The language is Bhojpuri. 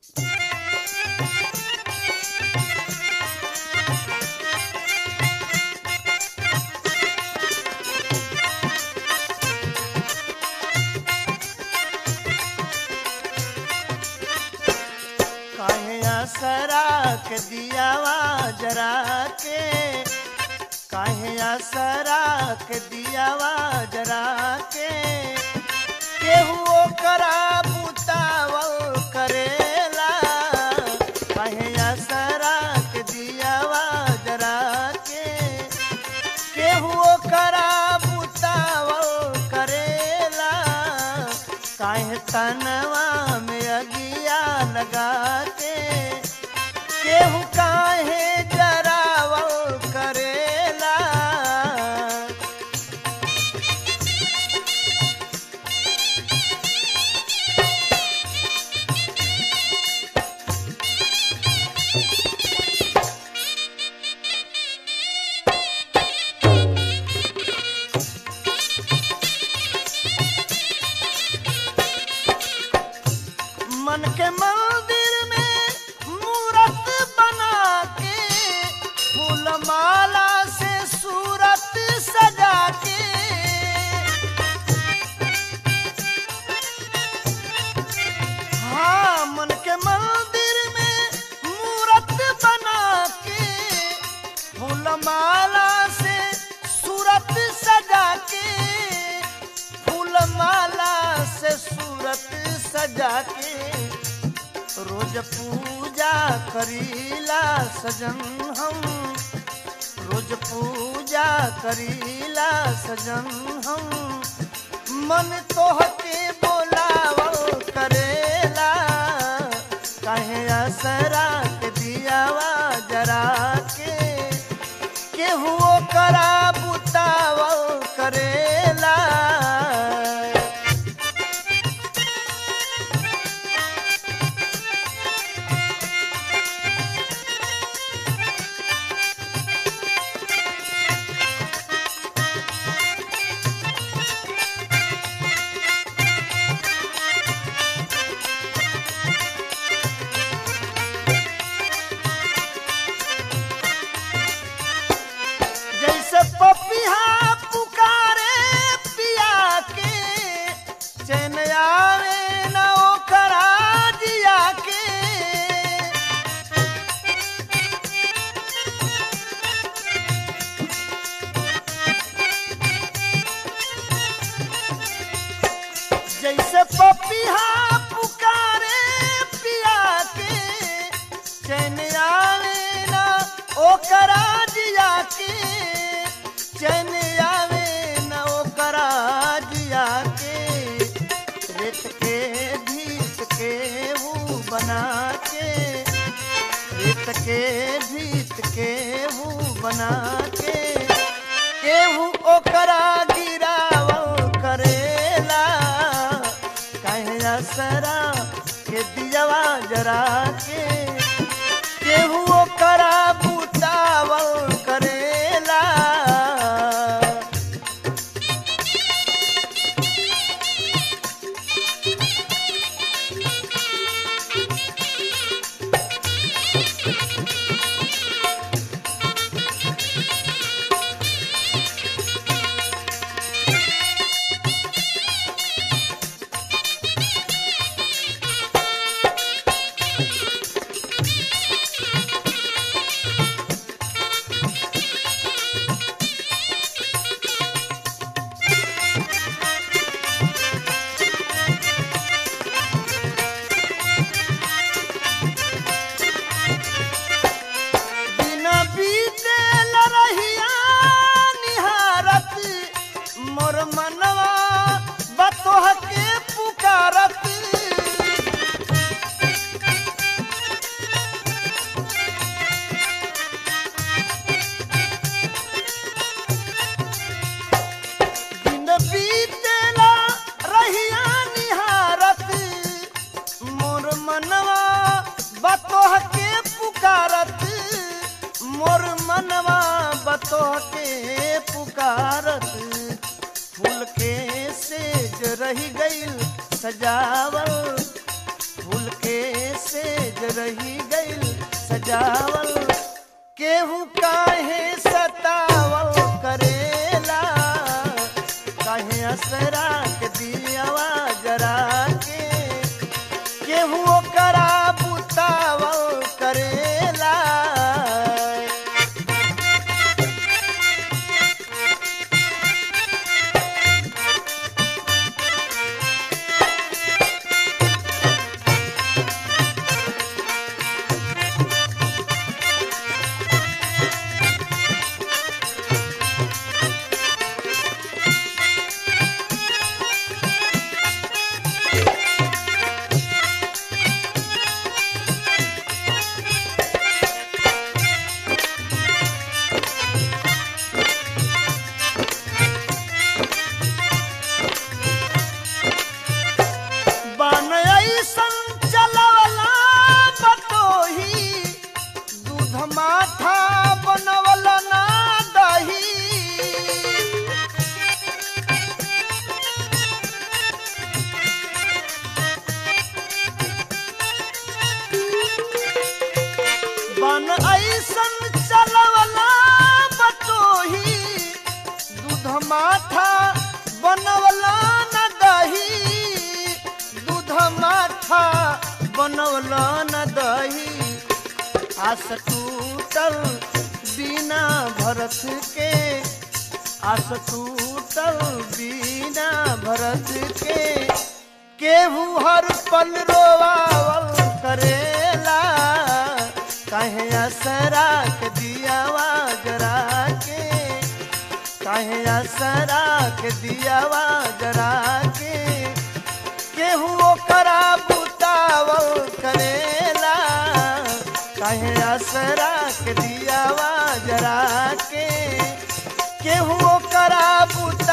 काहे असरा के दियावा जरा के काहे असरा के दियावा जरा के केहू ओकरा बुतावल करेला काहे असरा के दियावा जरा के केहू ओकरा बुतावल करेला काहे तनवा में अगिया लगा के केहू काहे जरावल करेला मन के मंदिर में मूरत बना के फूल माला से सूरत सजा के हाँ मन के मंदिर में मूरत बना के फूल माला से सूरत सजा के फूल माला से सूरत सजा के रोज पूजा करीला सजन हम रोज पूजा करीला सजन हम मन तोहके बोलावल करेला काहे असरा के दियावा जरा के केहू करा बुतावल करेला जैसे पपिहा पुकारे पिया के चैन आवे न ओकरा जिया के जैसे पपिहा पुकारे पिया के चैन आवे न ओकरा जिया के चैन आवे न ओकरा जिया के रेत के भीत के वो बना के रेत के भीत के वो बना के केहू ओकरा गिरावल करेला काहे असरा के दियवा जरा के केहू ओकरा बुतावल करेला बिना बीते लरहिया निहारत मोर मनवा बतोह के पुकारत दिन बीते रहिया निहारत मोर मनवा बतोह के पुकारत मोर मनवा बतोह के पुकारत फूल के सेज रही गईल सजावल फूल के सेज रही गइल सजावल केहू काहे सतावल करेला काहे असरा के दियावा जरा के केहू ओकरा बुतावल करेला बन ऐसन चलवला बतोही दूध माथा बनवल ना दही बन ऐसन चलवला बतोही दूध माथा बनवला न दही दूध माथा बनवला न दही आस टूटल बिना भरत के आस टूटल बिना भरत के केहू हर पल रोवावल करेला काहे असरा के दियावा जरा के काहे असरा के दियावा जरा के केहू ओकरा बुतावल करेला काहे असरा के दियावा जरा के केहू ओकरा बुता